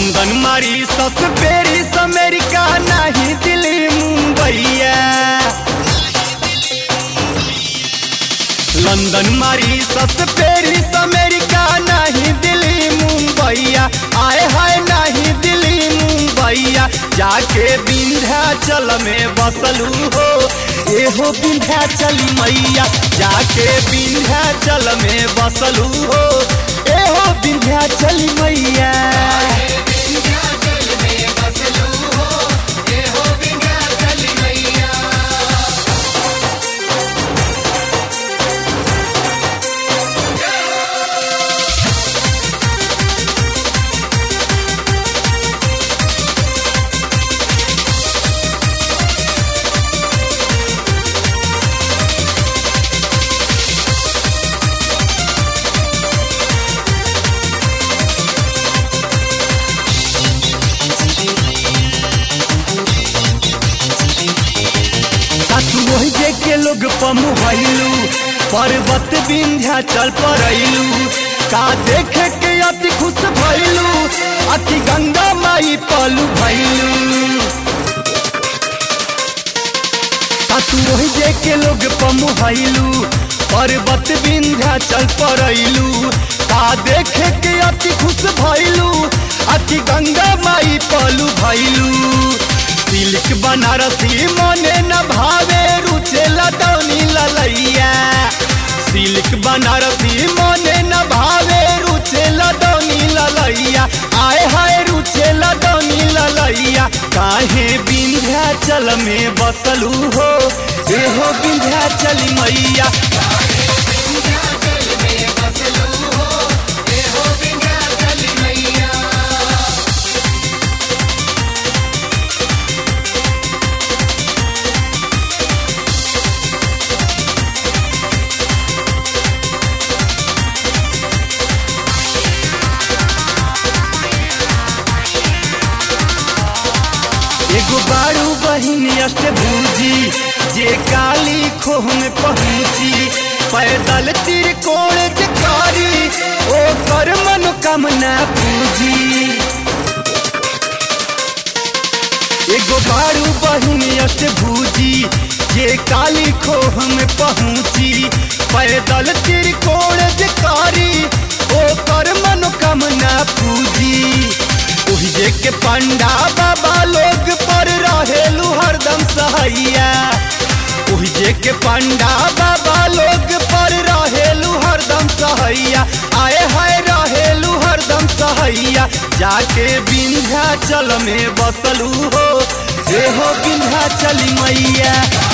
London मारी सस Paris America नहीं दिल्ली मुंबईया लंदन मारी सस पेरिस अमेरिका नहीं दिल्ली मुंबईया आए हाय नहीं दिल्ली मुंबईया जाके विंध्याचल में बसलू हो एहो विंध्याचली मैया जाके विंध्याचल में बसलू हो एहो विंध्याचली मैया सासु वही जे के लोग पमुहलू पर्वत विंध्याचल पर अइलू का देखे के अति खुश भइलू अति गंगा माई पलू भइलू सासु वही जे के लोग पमुहलू पर्वत विंध्याचल पर अइलू का देखे के अति खुश भइलू अति गंगा माई पलू भइलू सिल्क बनारसी मने न भावे रुचे लदौनी ललैया सिल्क बनारसी मने न भावे रुचे लदौनी ललैया आए हाय रुचे लदौनी ललैया काहे विंध्याचल में बसलू हो एहो विंध्याचली मैया एगो बारू बहिन अष्टभुजी जे काली खोह में पहुंची पैदल तिरकोण जे कारी ओ कर मनोकामना पूजी एगो बारू बहिन अष्टभुजी जे काली खोह में पहुंची पैदल तिरकोण जे कारी ओ कर मनोकामना पूजी ओहि जे के पंडा बाबा लोग पर रहेलू हरदम सहैया ओहि जे के पंडा बाबा लोग पर रहेलू हरदम सहैया आए हाय रहेलू हरदम सहैया जाके विंध्याचल में बसलू हो एहो विंध्याचली मैया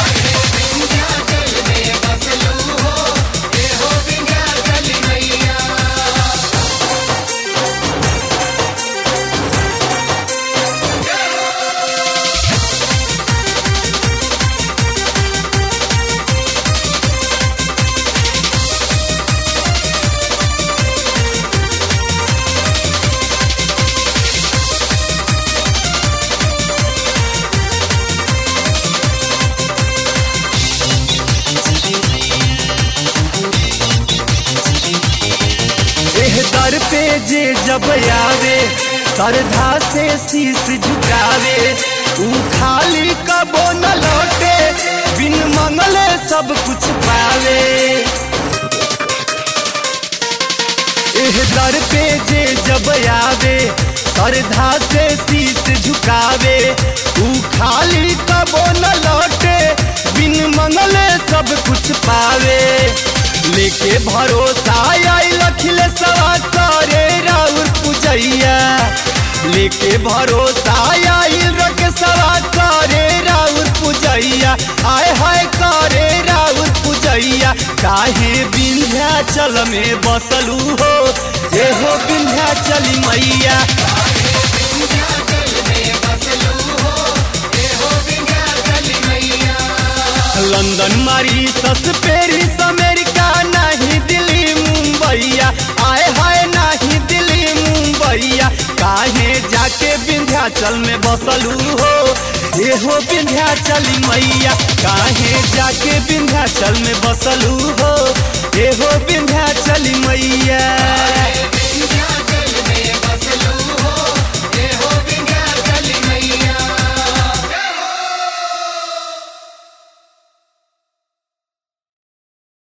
एह दर पे जे जब आवे श्रद्धा से शीश झुकावे ऊ खाली कबो न लौटे बिन मंगले सब कुछ पावे एह दर पे जे जब आवे श्रद्धा से शीश झुकावे ऊ खाली कबो न लौटे बिन मंगले सब कुछ पावे लेके भरोसा आई लखिले सवा करे राउर पुजैया लेके भरोसा आई रख सवा करे राउर पुजैया आय हाय करे राउर पुजैया काहे विंध्याचल में बसलू हो एहो विंध्याचली मैया लंदन मारी सस पेरिस अमेरिका नहीं दिल्ली मुंबईया आए हाय नहीं दिल्ली मुंबईया काहे जाके विंध्याचल में बसलू हो एहो विंध्याचली मैया काहे जाके विंध्याचल में बसलू हो एहो विंध्याचली मैया